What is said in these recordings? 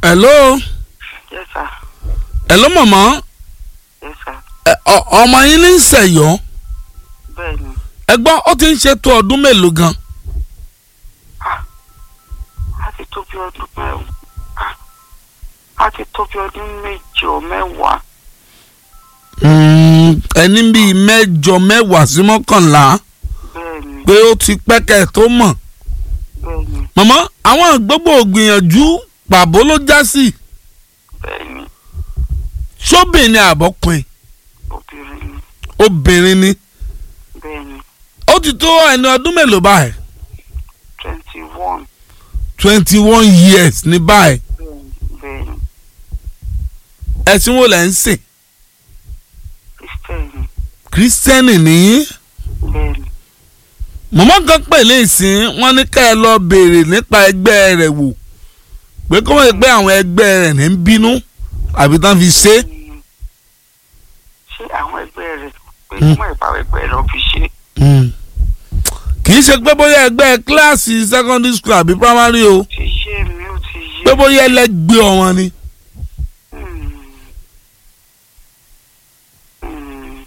hello Yes, sir. hello mọ̀mọ́ Yes, sir. ẹ, ọ- ọmọ yín ní sẹ̀yọ́ Bẹ́ẹ̀ni. ẹ gbọ́ ó ti ń ṣe tó ọdún mélòó gan A ti tó bí ọdún mẹ́wàá. A ti tó bí ọdún méjọ mẹ́wàá. Mm, ẹni bíi mẹ́jọ mẹ́wàá sí mọ́kànlá Bẹ́ẹ̀ni. pé ó ti pẹ́kẹ́ tó mọ̀ Bẹ́ẹ̀ni. mọ̀mọ́ àwọn gbogbo ògbìyànjú pàbó ló já sí Bẹ́ẹ̀ni. sóbìnrin àbọ̀pin Obìnrin ni. obìnrin ni Bẹ́ẹ̀ni. ó ti tó ẹni ọdún mélòó báyìí Twenty one. twenty one years ní báyìí Bẹ́ẹ̀ni. Bẹ́ẹ̀ni. ẹ̀sìn wo lẹ̀ ń sìn Kristẹni. kírísítẹ́nì nìyí Bẹ́ẹ̀ni. mọ̀mọ́ kan pè ní ìsìn wọn ní ká ẹ lọ béèrè nípa ẹgbẹ́ rẹ̀ wò pé kó wọ́n lè pé àwọn ẹgbẹ́ rẹ̀ ní ń bínú àbí tán fi ṣe é. Mm. Ṣé àwọn ẹgbẹ́ rẹ̀ pé kí wọ́n ìbáwọ̀ ẹgbẹ́ rẹ̀ fi ṣe? Mm. kì í ṣe pé bóyá ẹgbẹ́ kíláàsì secondary school àbí primary o Ti yé mi, ó ti yé pé bóyá ẹlẹ́gbẹ́ ọ̀wọ́n ni. Mm. Mm.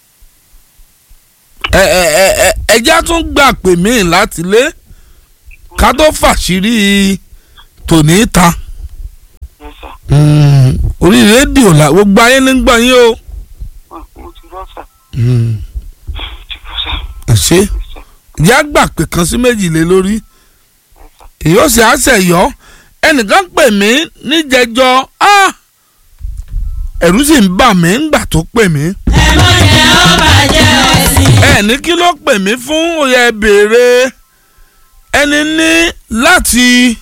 ẹ ẹ ẹ ẹ ẹjá tún gbà pè mí láti lé ká tó fàṣírí tòní ta. Yes, sir. Mm. orí rédíò la gbogbo ayé ní gbọ́ yín o. Mo mo ti gbọ́ sà. Mm. Mo ti gbọ́ sà. ẹ ṣe Yes, sir. ìyá gbà pé kan sí méjì lé lórí Yes, sir. èyí ó sì á ṣẹ̀yọ́ ẹnìkan pè mí níjẹjọ ah! ẹ̀rù sì ń bà mí ńgbà tó pè mí. ẹ mọ̀ jẹ́ ó bàjẹ́ ẹ̀sìn. ẹ ní kí ló pè mí fún òye béèrè ẹni ní láti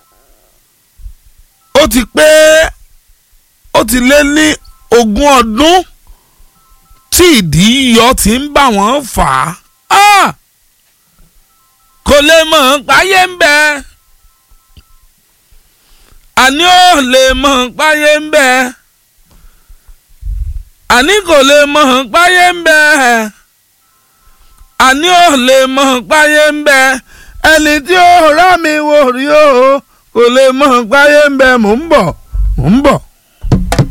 ó ti pé ó ti lé ní ogún ọdún tí ìdí yíyọ ti ń bá wọn fà á Ah! kò lè mọ̀ páyé ń bẹ àní ò lè mọ̀ páyé ń bẹ àní kò lè mọ̀ páyé ń bẹ àní ò lè mọ̀ páyé ń bẹ ẹni tí ó rá mi wò rí o kò lè mọ̀ páyé ń bẹ mò ń bọ̀ mò ń bọ̀.